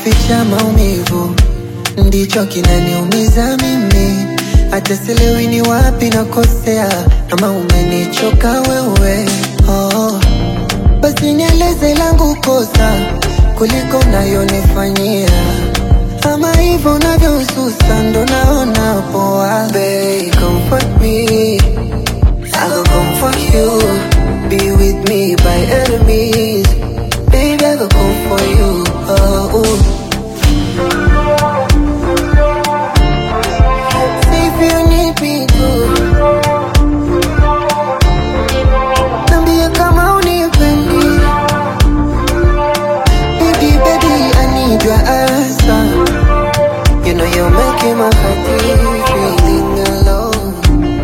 kuficha maumivu ndicho kinaniumiza mimi, hata sielewi ni wapi nakosea, ama umenichoka wewe. Oh, basi nieleze langu kosa kuliko unayonifanyia, ama hivyo unavyosusa ndo naona poa. Babe, comfort me, I go comfort you, be with me by enemies. Baby, I go come for you. Oh, ooh. Say if you need me to. Niambie kama unipendi. Baby, baby, I need your answer. You know you're making my heart beat, feeling alone.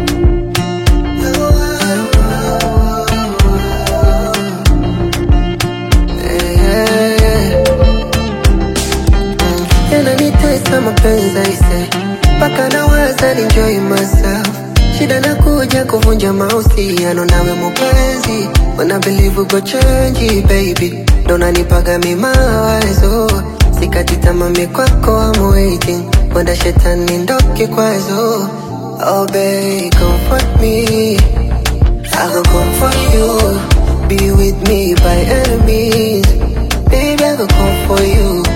Yeah, yeah. yananitesa mapenzi aise, mpaka nawaza enjoy myself. Shida nakuja kuvunja mahusiano nawe mupenzi, wana believe uko change baby, ndo nanipaga mi mawazo, sikati tamaa mi kwako I'm waiting, wenda shetani ndo kikwazo. Oh babe, comfort me, I go comfort you, be with me by enemies, baby I go come for you.